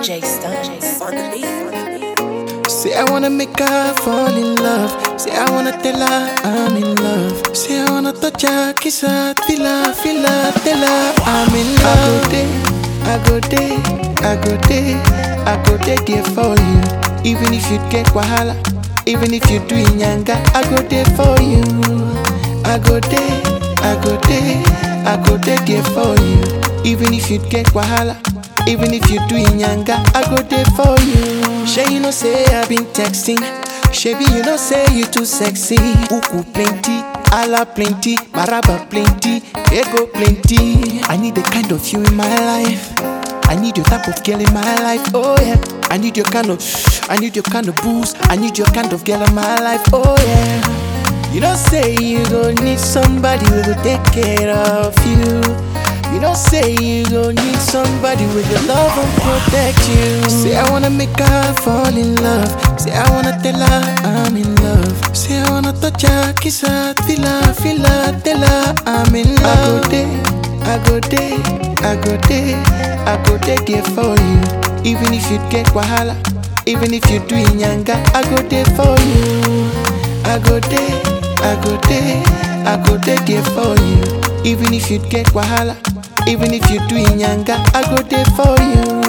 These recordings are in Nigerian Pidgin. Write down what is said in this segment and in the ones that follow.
DJ Stunts on the beat. Say I wanna make her fall in love. Say I wanna tell her I'm in love. Say I wanna touch her, kiss her, feel her, feel her, tell her I'm in love. I go there, I go there, I go there, I go there, there for you. Even if you get wahala, even if you do nyanga, I go there for you. I go there, I go there, I go there, there for you. Even if you get wahala, even if you do nyanga, I go there for you. Shay, you know say I've been texting. Shabby, you know say you too sexy. Uku plenty, ala plenty, maraba plenty, ego plenty. I need the kind of you in my life. I need your type of girl in my life. Oh yeah. I need your kind of, I need your kind of boost. I need your kind of girl in my life. Oh yeah. You don't say you gon' need somebody who will take care of you. You don't say you gon' need somebody with your love and protect you. Say I wanna make her fall in love. Say I wanna tell her I'm in love. Say I wanna touch her, kiss her, feel her, feel her, tell her I'm in love. I go there, I go there, I go there, I go there, there for you. Even if you get wahala, even if you do nyanga, I go there for you. I go there, I go there, I go there, there for you. Even if you get wahala, even if you do nyanga, I go there for you.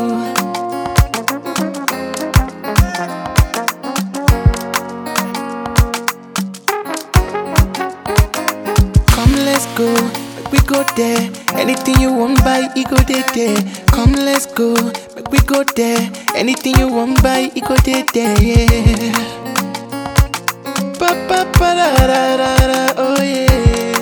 Come, let's go, make we go there. Anything you want buy, it go there, there. Come, let's go, make we go there. Anything you want buy, it go there, there, yeah. Pa pa pa da da da da, oh yeah.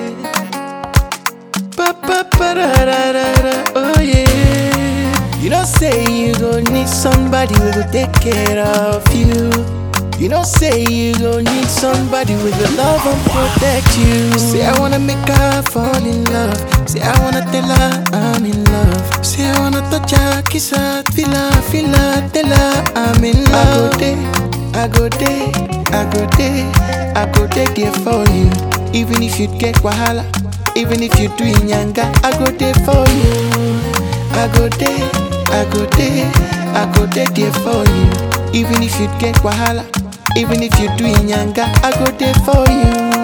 Pa pa pa da da da da, oh yeah. You don't say you gon' need somebody who will take care of you. You don't say you gon' need somebody with your love and protect you. Say I wanna make her fall in love. Say I wanna tell her I'm in love. Say I wanna touch her, kiss her, feel her, feel her, tell her I'm in love. I go there, I go there, I go there, I go there, there for you. Even if you get wahala, even if you do nyanga, I go there for you. I go there, I go there, I go there, there for you. Even if you get wahala, even if you do nyanga, I go there for you.